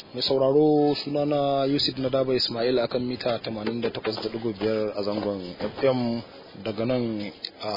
mai sauraro sunana yusuf na daba ismail akan mita 88.5 a zangon fm daga nan a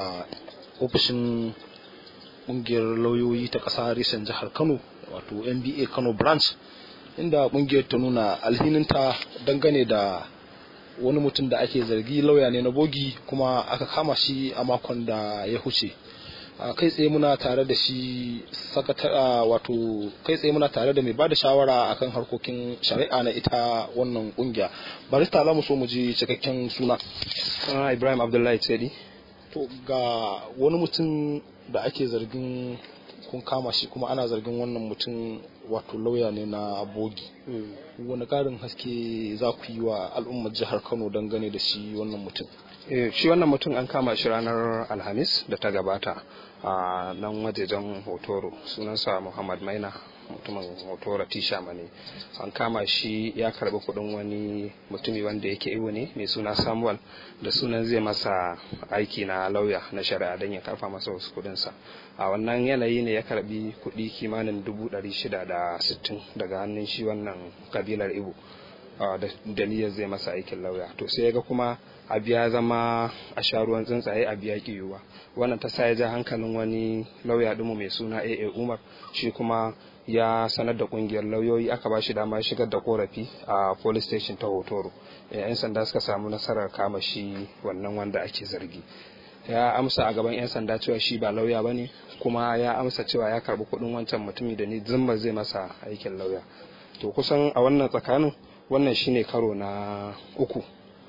ofishin kungiyar lauyoyi ta ƙasa reshen jihar kano wato nba kano branch inda kungiyar ta nuna alhininta dangane da wani mutum da ake zargi lauya ne na bogi kuma aka kama shi a makon da ya huce kai tsaye muna tare da shi sakatara wato kai tsaye muna tare da mai bada shawara akan harkokin shari'a na ita wannan kungiya barista za mu so mu ji cikakken suna suna ibrahim abdullahi tsedi to ga wani mutum da ake zargin kun kama shi kuma ana zargin wannan mutum wato lauya ne na bogi wani karin haske za ku yi wa al'ummar jihar kano dangane da shi wannan mutum shi wannan mutum an kama shi ranar alhamis da ta gabata a nan wajejen hotoro sunansa muhammad maina mutumin hotoro tisha mane an kama shi ya karbi kudin wani mutumi wanda yake iwo ne mai suna samuel da sunan zai masa aiki na lauya na shari'a don ya karfa masa wasu kudinsa a wannan yanayi ne ya karbi kudi kimanin dubu ɗari shida da sittin daga hannun shi wannan kabilar ibo da niyyar zai masa aikin lauya to sai ya ga kuma abu ya zama a sha ruwan tsuntsaye a biya yiwuwa wannan ta sa ya ja hankalin wani lauya ɗinmu mai suna aa umar shi kuma ya sanar da kungiyar lauyoyi aka ba shi dama shigar da korafi a police station ta hotoro yan sanda suka samu nasarar kama shi wannan wanda ake zargi ya amsa a gaban 'yan sanda cewa shi ba lauya ba ne kuma ya amsa cewa ya karbi kudin wancan mutumi da ni zimba zai masa aikin lauya to kusan a wannan tsakanin wannan shine karo na uku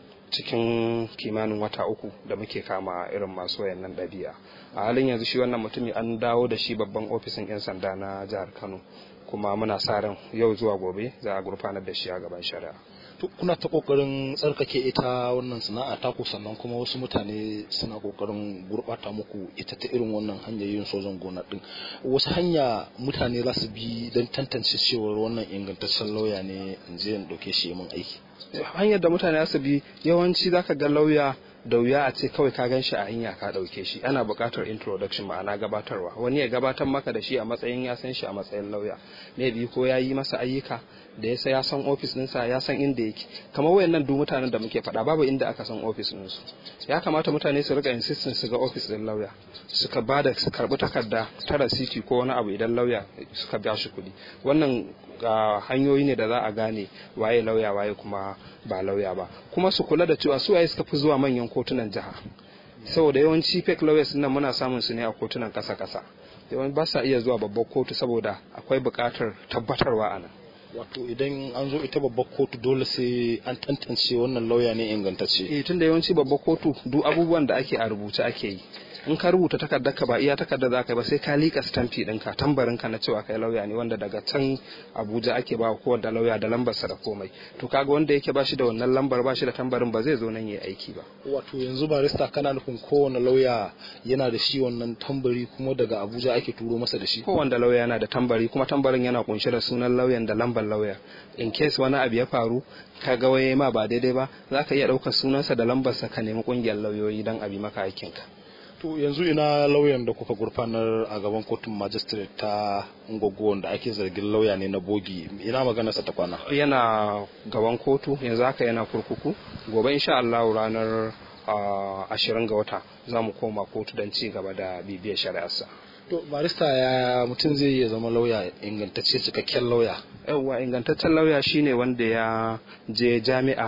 cikin kimanin wata uku da muke kama irin masu wayannan ɗabi'a a halin yanzu shi wannan mutumi an dawo da shi babban ofishin 'yan sanda na jihar kano kuma muna sa ran yau zuwa gobe za a gurfanar da shi a gaban shari'a kuna ta kokarin tsarkake ita wannan sana'a taku sannan kuma wasu mutane suna kokarin gurbata muku ita ta irin wannan hanyar yin sojan gona din wasu hanya mutane za su bi don tantance cewar wannan ingantaccen lauya ne in je in dauke shi mun aiki hanyar da mutane za su bi yawanci zaka ga lauya da wuya a ce kawai ka gan shi a hanya ka ɗauke shi ana buƙatar introduction ma'ana gabatarwa wani ya gabatar maka da shi a matsayin ya san shi a matsayin lauya maybe ko ya yi masa ayyuka da ya ya san ofis ɗinsa ya san inda yake kamar wayannan duk mutanen da muke faɗa babu inda aka san ofis ɗinsu ya kamata mutane su rika insistin su ga ofis ɗin lauya suka ba da su karɓi takarda ta rasiti ko wani abu idan lauya suka biya shi kuɗi wannan hanyoyi ne da za a gane waye lauya waye kuma ba lauya ba kuma su kula da cewa su waye suka fi zuwa manyan kotunan jiha saboda yawanci fake lawyers nan muna samun su ne a kotunan kasa kasa yawan ba sa iya zuwa babbar kotu saboda akwai buƙatar tabbatarwa a nan wato idan an zo ita babbar kotu dole sai an tantance wannan lauya ne ingantacce eh tunda yawanci babbar kotu duk abubuwan da ake a rubuce ake yi in ka rubuta takardar ka ba iya takardar za ka yi ba sai ka liƙa stamfi ɗinka tambarin ka na cewa kai lauya ne wanda daga can abuja ake ba kowanne lauya da lambar sa da komai to kaga wanda yake ba shi da wannan lambar ba shi da tambarin ba zai zo nan ya aiki ba wato yanzu barista kana nufin kowane lauya yana da shi wannan tambari kuma daga abuja ake turo masa da shi kowanne lauya yana da tambari kuma tambarin yana kunshe da sunan lauyan da lambar lauya in case wani abu ya faru ka ga waye ma ba daidai ba za ka iya ɗaukar sunansa da lambarsa ka nemi ƙungiyar lauyoyi don abi maka aikinka To yanzu ina lauyan da kuka gurfanar a gaban kotun magistrate ta Ngogo wanda ake zargin lauya ne na bogi ina magana sa ta kwana. Yana gaban kotu yanzu haka yana kurkuku gobe insha Allah ranar ashirin ga wata za mu koma kotu don ci gaba da bibiyar shari'arsa. To barista ya mutum zai iya zama lauya ingantacce cikakken lauya. Yawwa ingantaccen lauya shine wanda ya je jami'a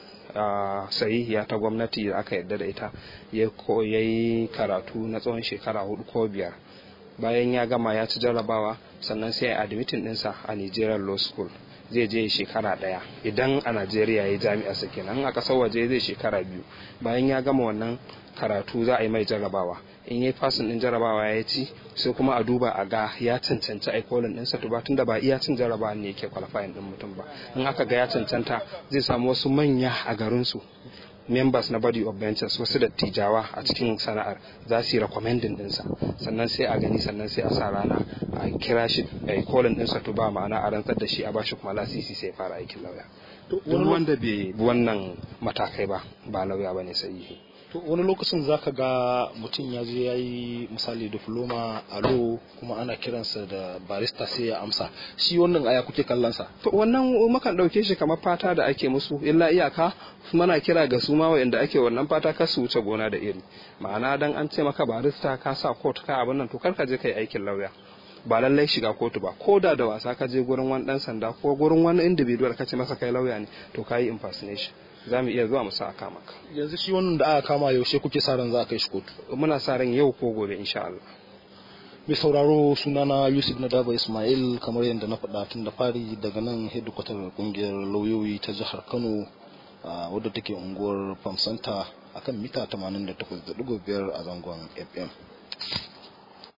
Uh, sahihiya ta gwamnati da aka yarda da ita ya yi karatu na tsawon shekara hudu ko biyar bayan ya gama ya ci jarrabawa sannan sai ya admitin dinsa a nigerian law school zai je shekara daya idan a najeriya ya jami'a sa kenan a kasar waje zai shekara biyu bayan ya gama wannan karatu za a yi mai jarrabawa in yi fasin din jarrabawa ya ci sai kuma a duba a ga ya cancanci aikolin ɗinsa to ba tun da ba iya cin jarrabawa ne yake kwalifayin ɗin mutum ba in aka ga ya cancanta zai samu wasu manya a garinsu members na body of benches wasu dattijawa a cikin sana'ar za su yi recommending ɗinsa sannan sai a gani sannan sai a sa rana a kira shi a kolin ɗinsa to ba ma'ana a rantsar da shi a bashi kuma lasisi sai fara aikin lauya duk wanda bai bi wannan matakai ba ba lauya ba ne sahihi to wani lokacin zaka ga mutum ya je ya yi misali diploma a lo kuma ana kiransa da barista sai ya amsa shi wannan aya kuke kallonsa to wannan mukan ɗauke shi kamar fata da ake musu illa iyaka muna kira ga su ma wa'anda ake wannan fata kar su wuce gona da iri ma'ana dan an ce maka barista ka sa court ka abin nan to kar ka je kai aikin lauya ba lallai shiga kotu ba ko da da wasa ka je gurin wani dan sanda ko gurin wani individual ka ce masa kai lauya ne to ka yi impersonation za mu iya zuwa mu sa aka maka yanzu shi wannan da aka kama yaushe kuke sa ran za a kai shi kotu muna sa ran yau ko gobe insha Allah mai sauraro sunana yusuf nadaba ismail kamar yadda na faɗa tun da fari daga nan hedikwatar kungiyar lauyoyi ta jihar kano wadda take unguwar famsanta akan mita 88.5 a zangon fm